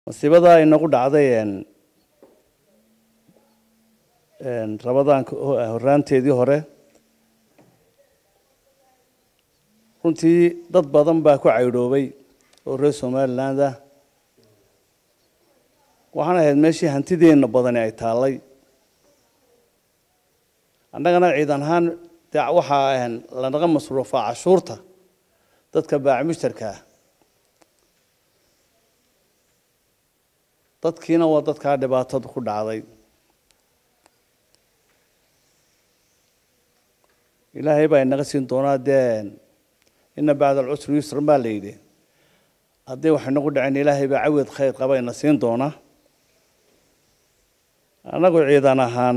masiibadaa inagu dhacday rabadaanka horaanteedii hore runtii dad badan baa ku caydhoobay oo reer somaliland ah waxaan ahayd meeshii hantideenna badani ay taallay annagana ciidan ahaan dee waxaa lanaga masruufaa cashuurta dadka baac mushtarka ah dadkiina waa dadkaa dhibaatada ku dhacday ilaahay baa inaga siin doonaa dee ina bacda alcusri yusran baa la yidhi haddii wax inagu dhaceen ilaahay baa cawed khayr qaba ina siin doonaa annagu ciidan ahaan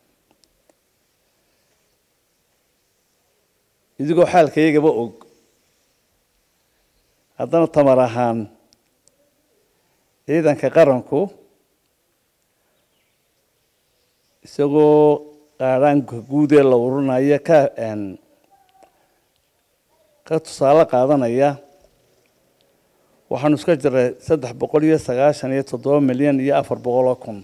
idigoo xaalkayagaba og haddana tamar ahaan ciidanka qaranku isagoo qaadhaanka guud ee la ururinaya ka ka tusaale qaadanaya waxaanu iska jiray saddex boqol iyo sagaashan iyo toddoba milyan iyo afar boqoloo kun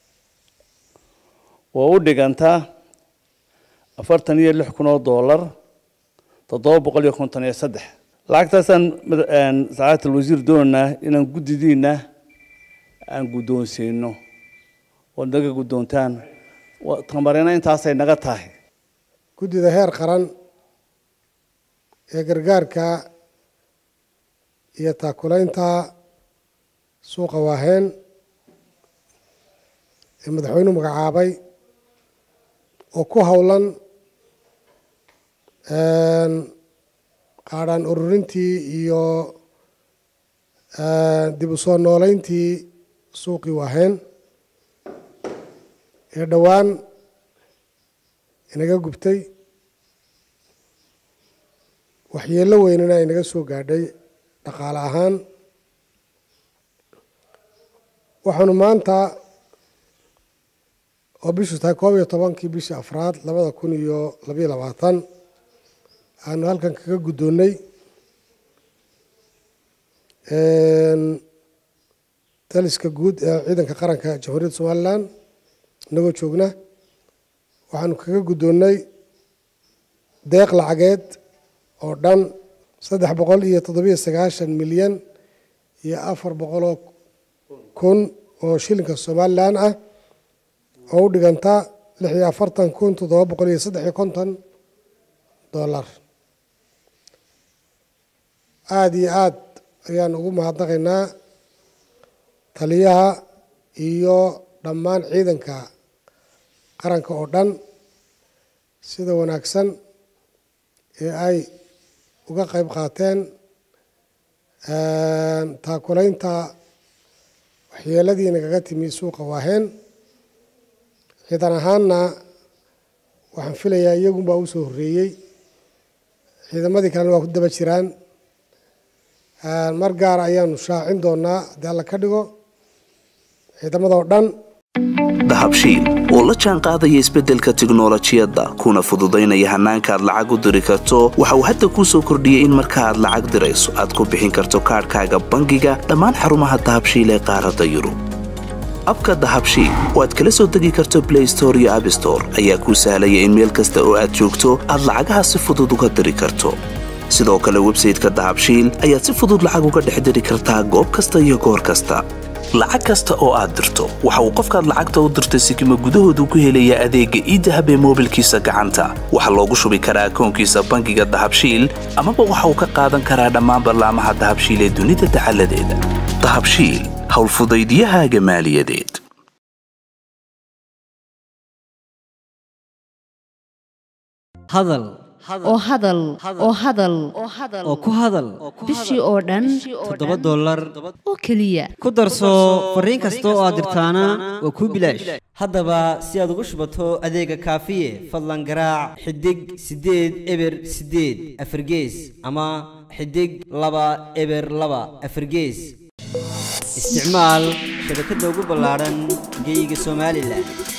oo u dhigantaa afartan iyo lix kun oo dollar toddoba boqol iyo konton iyo saddex lacagtaasaan sacaadat alwasiir doonaa inaan guddidiina aan guddoonsiino ood naga guddoontaan tamarina intaasay naga tahay guddida heer qaran ee gargaarka iyo taakulaynta suuqa waaheen ee madaxweynuhu magacaabay oo ku howlan qaadhaan ururintii iyo dib u soo nooleyntii suuqii waaheen ee dhowaan inaga gubtay waxyeello weynana inaga soo gaadhay dhaqaale ahaan waxaanu maanta oo bishu tahay koob iyo tobankii bishii afraad labada kun iyo labayo labaatan aanu halkan kaga guddoonnay daliska guud ee ciidanka qaranka jamhuuriyadda somalilan inagoo joogna waxaanu kaga guddoonnay deeq lacageed oo dhan saddex boqol iyo toddobiyo sagaashan milyan iyo afar boqoloo kun oo shilinka somalilan ah oo u dhiganta lix iyo afartan kun toddoba boqol iyo saddex iyo konton dollar aada iyo aada ayaan ugu mahadnaqaynaa taliyaha iyo dhammaan ciidanka qaranka oo dhan sida wanaagsan ee ay uga qayb qaateen taakulaynta waxyeeladii nagaga timi suuqa waaheen ciidan ahaanna waxaan filayaa iyagunbaa u soo horreeyey ciidamadii kalena waa ku daba jiraan mar gaar ayaanu shaacin doonaa haddii alla ka dhigo ciidamada oo dhan dahabshiil oo la jaan qaadaya isbeddelka tiknolojiyadda kuna fududaynaya hannaanka aad lacag u diri karto waxa uu hadda kuu soo kordhiyey in marka aad lacag dirayso aad ku bixin karto kaadhkaaga bangiga dhammaan xarumaha dahabshiil ee qaaradda yurub abka dahabshiil oo aad kala soo degi karto blay store iyo abstore ayaa kuu sahlaya in meel kasta oo aad joogto aad lacagaha si fudud uga diri karto sidoo kale websayteka dahabshiil ayaad si fudud lacag uga dhex diri kartaa goob kasta iyo goor kasta lacag kasta oo aad dirto waxa uu qofkaad lacagta u dirtay sikima gudahoodu ku helayaa adeegga iidahab ee moobilkiisa gacanta waxaa loogu shubi karaa akoonkiisa bangiga dahabshiil amaba waxa uu ka qaadan karaa dhammaan ballaamaha dahabshiil ee dunida dacaladeeda dahabshiil howlfudaydiyahaaga maaliyadeed hadal oo hadal oo hadal oo ku hadal bishii oo dhan toddoba dollar oo keliya ku darso fariin kasta oo aad dirtaana waa kuu bilaash haddaba si aad ugu shubato adeega kaafiye fadlan garaac xidig siddeed eber siddeed afargees ama xidig laba eber laba afargees isticmaal shabakadda ugu ballaadhan geyga somalilan